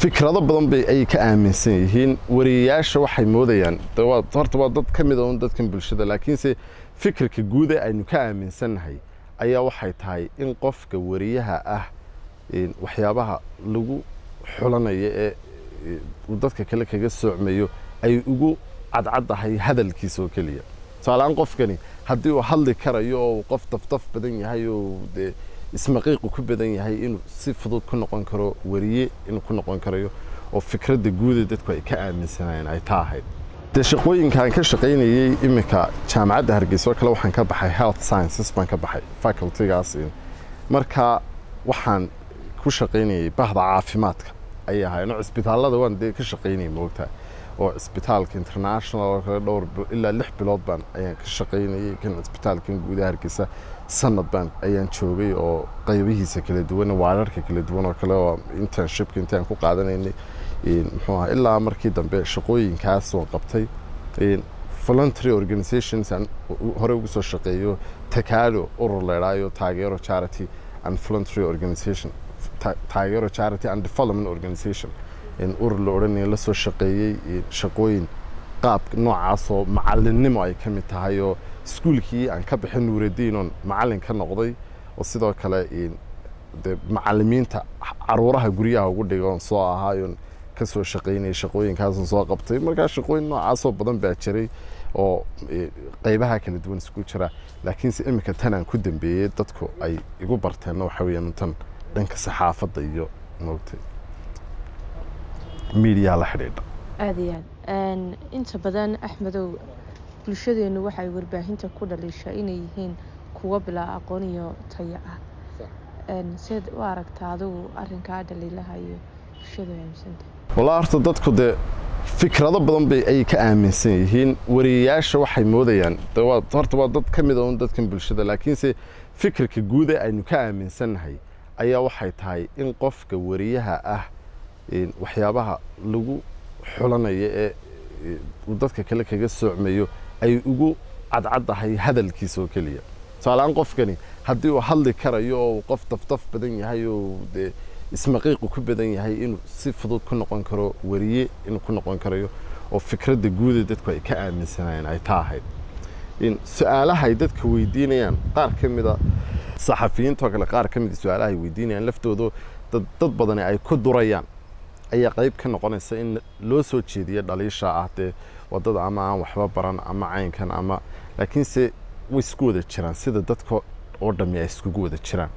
fikrado badan bay ay ka aaminsan yihiin wariyayaasha waxay moodayaan de waa horta waa dad ka mid a un dadkan bulshada laakiinse fikirka guud ee aynu ka aaminsannahay ayaa waxay tahay in qofka wariyaha ah een, waxyaabaha lagu xulanayo ee ee, uu dadka kale kaga soocmayo ay ugu cadcaddahay hadalkiisa oo keliya tusaaleaan qofkani haddii uu hadli karayo oo uu qof daftaf badan yahay oo dee ismaqiiqu ku badan yahay inuu si fudud ku noqon karo wariye inuu ku noqon karayo oo fikradda guuda dadku ay ka aaminsanayeen ay taa ahayd dee shaqooyinkaan ka shaqaynayey iminka jaamacadda hargeysa oo kale waxaan ka baxay health sciences baan ka baxay facultygaas marka waxaan ku shaqaynayey bahda caafimaadka ayay ahaayeen oo cisbitaallada waan dee ka shaqaynayay moogtaa oo cisbitaalka international oo kale dhowr bil- ilaa lix bilood baan ayaan ka shaqaynayay kan cisbitaalkan gudaha hargeysa sanad baan ayaan joogay oo qaybihiisa kala duwan waararka kala duwan oo kale oo internshipka intaan ku qaadanaynay een, muxuu ahaa ilaa markii dambe shaqooyinkaas oo qabtay een, voluntary organizations aan u- hore ugu soo shaqeeyo takaalo urur leedhaayo taageero charity and voluntary organization Ta- taageero charity and development organization in urur la odhanaya la soo shaqeeyey een, shaqooyin qaab noocaasoo macallinnimo ay ka mid tahay oo iskuulkii aan ka bixin nuuraddiin oon macallin ka noqday oo sidoo kale een, dee macallimiinta caruuraha guryaha ugu dhiga oon soo ahaayoon ka soo shaqaynayay shaqooyinkaasan soo qabtay markaa shaqooyin noocaasoo badan baa jiray oo e, qaybaha kala duwan isku jira laakiinse iminka tanaan ku dambeeyey dadku ay igu barteenna waxa weeyaan tan dhanka saxaafadda iyo moogtay miidiyaha la xidhiidha aada iyo aad inta badan axmedow bulshadeenu waxay warbaahinta ku dhaliishaa inay yihiin kuwo bilaa aqoon iyo tayo ah Een, seed u aragtaa adigu arrinkaa dhaliilaha iyo bulshadu ay aaminsantahay walaa horta dadku dee fikrado badan bay ay ka aaminsan yihiin wariyayaasha waxay moodayaan de waa horta waa dad ka mid a un dadkan bulshada laakiinse fikirka guud ee aynu ka aaminsannahay ayaa waxay tahay in qofka wariyaha ah een, waxyaabaha lagu xulanayo ee ee, uu dadka kale kaga soocmayo ay ugu cadcaddahay hadalkiisa oo keliya tusaaleaan qofkani haddii uu hadli karayo oo uu qof daftaf badan yahay oo dee ismaqiiqu ku badan yahay inuu si fudud ku noqon karo wariye inuu ku noqon karayo oo fikradda guuda dadku ay ka aaminsanayeen ay taa ahayd in su-aalaha ay dadka weydiinayaan qaar ka mida saxafiyiintoo kale qaar ka mida su-aalaha ay weydiinayaan laftooda dad dad badani ay ku durayaan ayaa qayb ka noqonaysa in loo soo jeediyo dhaliisha ah dee wadada ama aan waxba baran ama caynkan ama laakiinse way isku wada jiraan sida dadka oo dhammi ay iskugu wada jiraan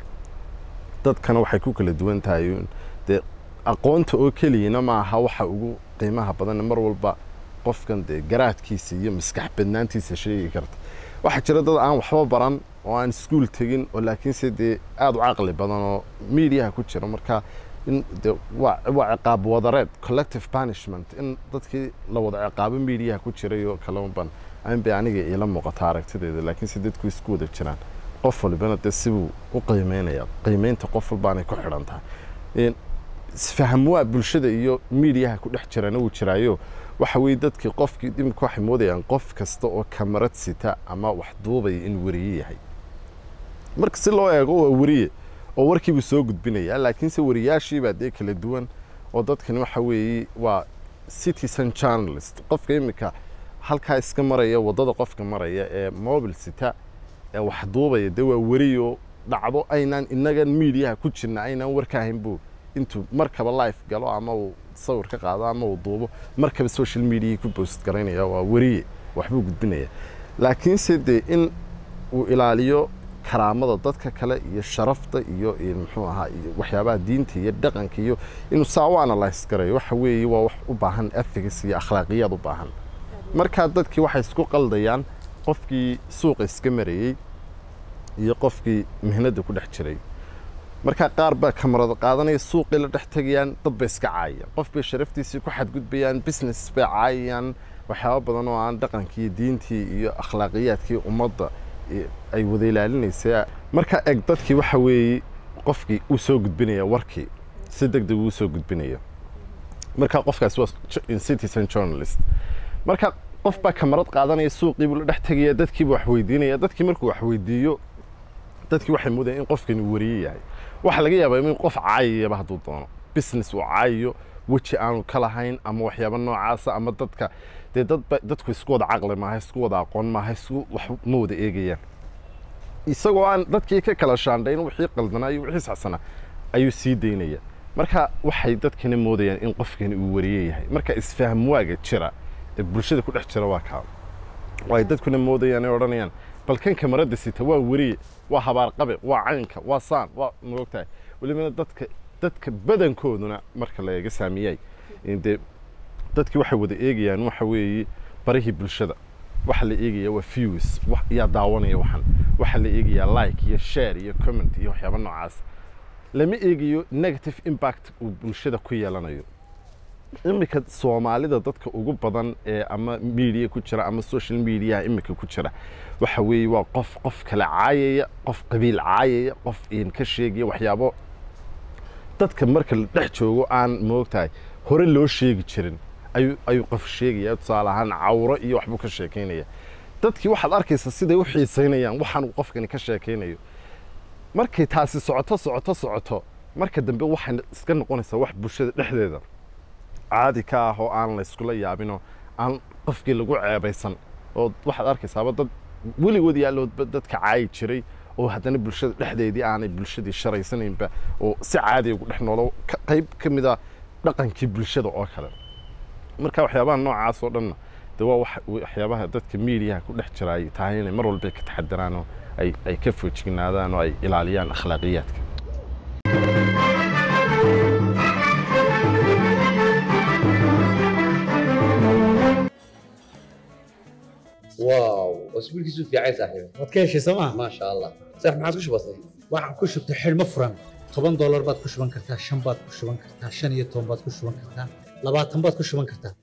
dadkana waxay ku kala duwan tahay uun dee aqoonta oo keliyana maaha waxa ugu qiimaha badan mar walba qofkan dee garaadkiisa iyo maskax badnaantiisa sheegi karta waxaa jira dad aan waxba baran oo aan iskuul tegin oo laakiinse dee aada u caqli badan oo miidiyaha ku jira marka in de waa waa ciqaab wadareed collective punishment in dadkii la wada ciqaabo miidiyaha ku jiray oo kale unban aan bay aniga iila muuqata aragtideeda laakiinse dadku isku wada jiraan qof walbana dee sibuu u qiimeynaya qiimeynta qof walbaanay ku xidhan tahay Een, isfaham waa bulshada iyo miidiyaha ku dhex jirana wuu jiraayo waxa weeye dadkii qofkii imika waxay moodayaan qof kasta oo kamarad sita ama wax duubaya in wariye yahay marka si loo eego waa wariye oo warkiibuu soo gudbinaya laakiinse wariyaashii baa dee kala duwan oo dadkani waxa weeye waa citizen journalist qofka imika halkaa iska maraya waddada qofka maraya ee mobil sita ee wax duubaya dee waa wariyo dhacdo aynaan inagan miidiyaha ku jirna aynaan warka ahayn buu intuu markaba life galo ama uu sawir ka qaado ama uu duubo markaba social media ku post garaynaya waa wariye waxbuu gudbinaya laakiinse dee in uu ilaaliyo karaamada dadka kale iyo sharafta iyo iyo muxuu ahaa iyo waxyaabaha diinta iyo dhaqanka iyo inuu saa u analyse garayo waxa weeye waa wax u baahan ethics iyo akhlaaqiyaad u baahan markaa dadkii waxay isku qaldayaan qofkii suuqa iska marayey iyo qofkii mihnada ku dhex jiray markaa qaar baa kamarada qaadanaya suuqii la dhex tegayaan dad bay iska caayayaan qof bay sharaftiisii ku xadgudbayaan business bay caayayaan waxyaaba badan oo aan dhaqankii iyo diintii iyo akhlaaqiyaadkii ummadda i- ay wada ilaalinaysa markaa eg dadkii waxa weeye qofkii uu soo gudbinaya warkii si deg deg uu soo gudbinaya markaa qofkaas waa j- citizen journalist marka qof baa kamarad qaadanaya suuqii buu la dhex tegaya dadkiibu wax weydiinaya dadkii markuu wax weydiiyo dadkii waxay moodayaan in qofkani wariye yahay waxaa laga yaabaa in qof caayayaba hadduu doono business uu caayayo weji aanu ka lahayn ama waxyaabo noocaasa ama dadka dee dadba dadku isku wada caqli maaha isku wada aqoon maaha isku wax ma wada eegayaan isagoo aan dadkii ka kala shaandhayn wixii qaldanaa iyo wixii saxsanaa ayuu sii daynaya marka waxay dadkana moodayaan in qofkani uu wariye yahay marka isfahm waaga jira ee bulshada ku dhex jira waa kaa ay dadkuna moodayaan ay odhanayaan bal kan kamarada sita waa wariye waa habaarqabe waa caynka waa saan waa moogtahay welibana dadka dadka badankooduna marka la eega saamiyay dee dadkii waxay wada eegayaan waxa weeye barihii bulshada waxa la eegaya waa views wax yaa daawanaya waxan waxa la eegayaa like iyo share iyo comment iyo waxyaabo noocaas lama eegayo negative impact uu bulshada ku yeelanayo iminka soomaalida dadka ugu badan ee ama media ku jira ama social mediaha iminka ku jira waxa weeye waa qof qof kale caayaya qof qabiil caayaya qof in ka sheegaya waxyaabo dadka marka la dhex joogo aan moogtahay hore loo sheegi jirin ayuu ayuu qof sheegaya tusaale ahaan cawro iyo waxbuu ka sheekaynaya dadkii waxaad arkaysa siday u xiisaynayaan waxaan uu qofkani ka sheekaynayo markay taasi socoto socoto socoto marka dambe waxay iska noqonaysaa wax bulshada dhexdeeda caadi ka ah oo aan la iskula yaabinoo aan qofkii lagu ceebaysan oo waxaad arkaysaaba dad weligood yaalloodba dadka caayi jiray oo haddana bulshada dhexdeedii aanay bulshadii sharaysanaynba oo si caadi ugu dhex noolo qayb ka mid a dhaqankii bulshada oo kale marka waxyaabaha noocaas oo dhanna de waa waxyaabaha dadka miidiyaha ku dhex jira ay tahay inay mar walba ka taxadiraan oo ay ay ka foojignaadaan oo ay ilaaliyaan akhlaaqiyaadka واو اسبوعك في عين صاحبي waad ka heshay sooma ما شاء الله صح ما عادش بسيط waxaan ku shubtay xidhmo furan toban doolar baad ku shuban kartaa shan baad ku shuban kartaa shan iyo toban baad ku shuban kartaa labaatan baad ku shuban kartaa